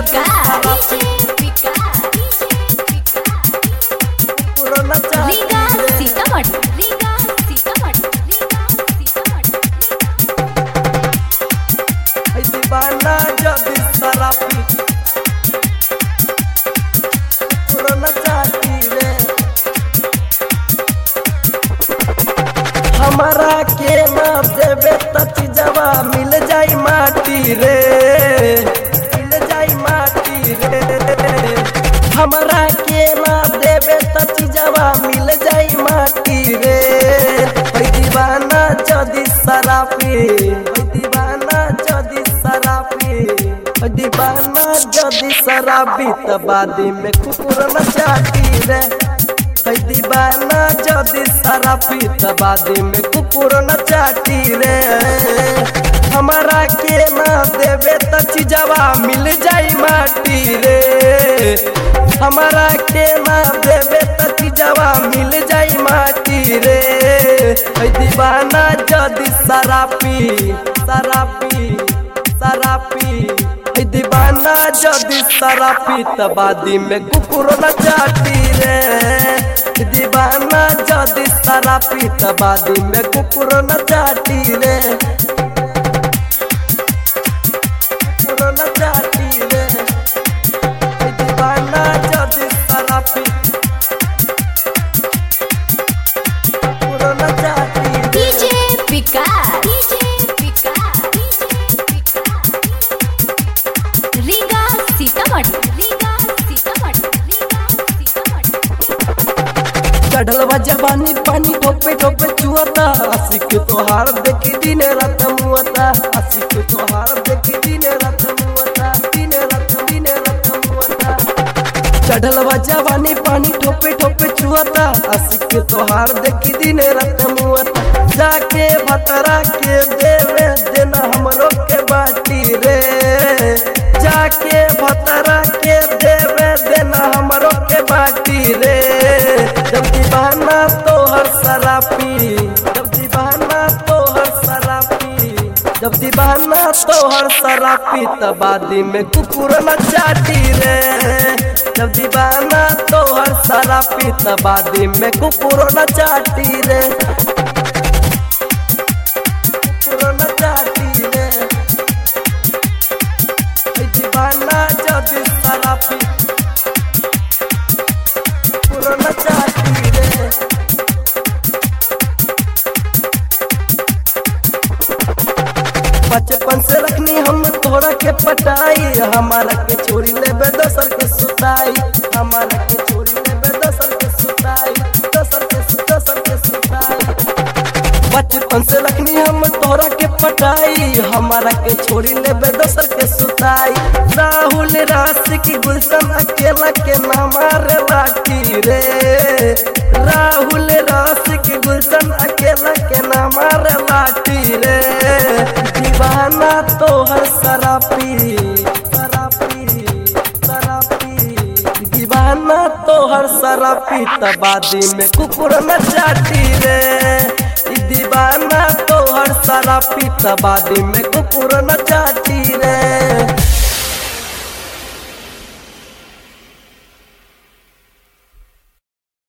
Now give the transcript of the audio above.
विकास कुकुर न चाटी रीगा रे सीतामढ़ी रीगा सीतामढ़ी रीगा सीतामढ़ी है दीवाना जदी शराबी कुकुर न चाटी रे हमारा के ना देवे त चीजवा मिल जाई माटी रे मिल जाई माटी रे हमारा के ना देवे त चीजवा मिल जाई माटी रे है दीवाना जदी शराबी है दीवाना जदी शराबी है दीवाना जदी शराबी त बादी में कुकुर न चाटी रे है दीवाना जदी शराबी त बादी में कुकुर न चाटी रे हमारा के ना देवे त चीजवा मिल जाई माटी रे हमारा के ना देवे त चीजवा मिल जाई माटी रे है दीवाना जदी शराबी शराबी शराबी है दीवाना जदी शराबी त बादी में कुकुर न चाटी रे है दीवाना जदी शराबी त बादी में कुकुर न चाटी रे कुकुर न चाटी रे है दीवाना जदी शराबी कुकुर न चाटी रे DJ Vikas DJ Vikas DJ Vikas Riga Sitamarhi Riga Sitamarhi Riga Sitamarhi चढ़लवा जवानी पानी ठोपे ठोपे चुअता आशिक तोहार देखी दिन रात मुअता आशिक तोहार देखी दिन रात मुअता दिन रात दिन रात मुअता चढ़लवा जवानी पानी ठोपे ठोपे चुअता आशिक तोहार देखी दिन रात मुअता जाके भतरा के देवे देना हमरो के बाटी रे जाके भतरा के देवे देना हमरो के बाटी रे जब दीवाना तोहर शराबी जब दीवाना तोहर शराबी जब दीवाना तोहर शराबी तबादी में कुकुर न चाटी रे जब दीवाना तोहर शराबी तबादी में कुकुर न चाटी रे कुकुर न चाटी रे ए दीवाना जब शराबी कुकुर न चाटी रे बचपन से रखनी हम तोरा के पटाई हमारा के छोरी लेबे दोसर के सुताई हमारा के छोरी लेबे दोसर के सुताई दोसर के सु- दोसर के सुताई बचपन से रखनी हम तोरा के पटाई हमारा के छोरी लेबे दोसर के सुताई राहुल राशि की गुलशन अकेला के ना मारे लाठी रे राहुल राशि की गुलशन अकेला के ना मारे लाठी रे दीवाना तोहर शराबी शराबी शराबी दीवाना तोहर शराबी तबादी में कुकुर न चाटी रे ई दीवाना तोहर शराबी तबादी में कुकुर न चाटी